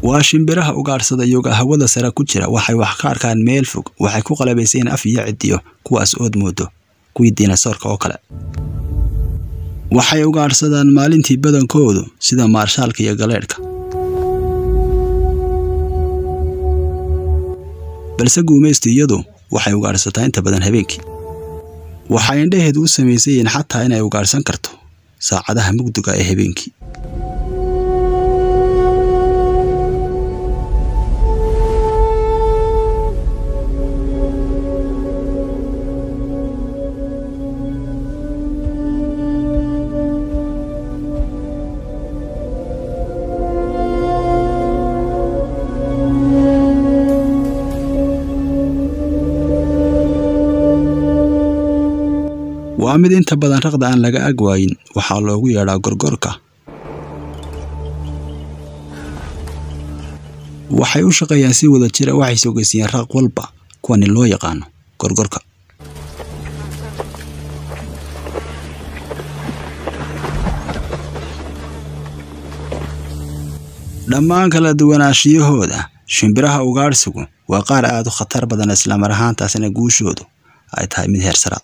waa shimbiraha ugaadhsada iyoga hawada sare ku jira waxay wax ka arkaan meel fog waxay ku qalabayseen af iyo cidiyo kuwaas ood moodo kuwii dinasoorka oo kale waxay ugaadhsadaan maalintii badankoodu sida maarshaalka iyo galeedhka balse guumaystu iyadu waxay ugaadhsataa inta badan habeenkii waxay indhaheedu u samaysan yihiin xataa inay ugaadhsan karto saacadaha mugdiga ee habeenkii waa mid inta badan raqda aan laga ag waayin waxaa loogu yeedhaa gorgorka waxay u shaqeeyaan si wada jira waxay sogeysiiyeen raq walba kuwani loo yaqaano gorgorka dhammaan kala duwanaashiyahooda shimbiraha ugaadhsigu waa qaar aad u khatar badan islamar ahaantaasina guushoodu ay tahay mid heersara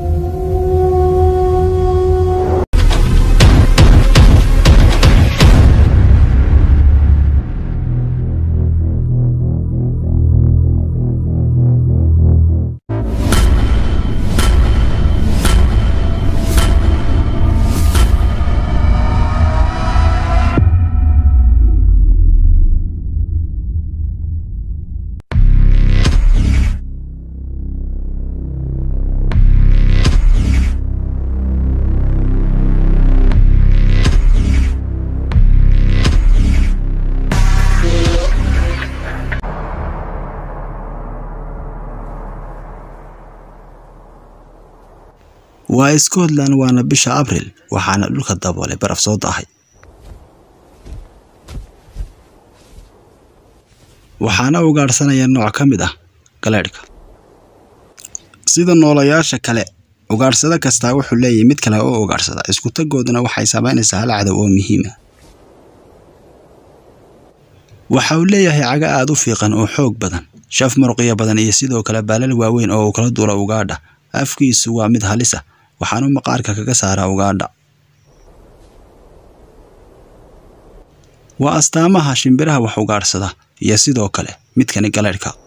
waa scotland waana bisha abril waxaana dhulka daboolay baraf soo daahay waxaana ugaadhsanaya nooc ka mid ah galeedhka sida noolayaasha kale ugaadhsado kastaa wuxuu leeyahay mid kale oo ugaadhsada isku tagooduna waxay samaynaysaa hal cadow oo muhiima waxa uu leeyahay caga aad u fiiqan oo xoog badan shaf muruqyo badan iyo sidoo kale baalal waaweyn oo uu kala duula ugaadha afkiisu waa mid halisa waxaanu maqaarka kaga saaraa ugaadha waa astaamaha shimbiraha wax ugaadhsada iyo sidoo kale midkani galeedhka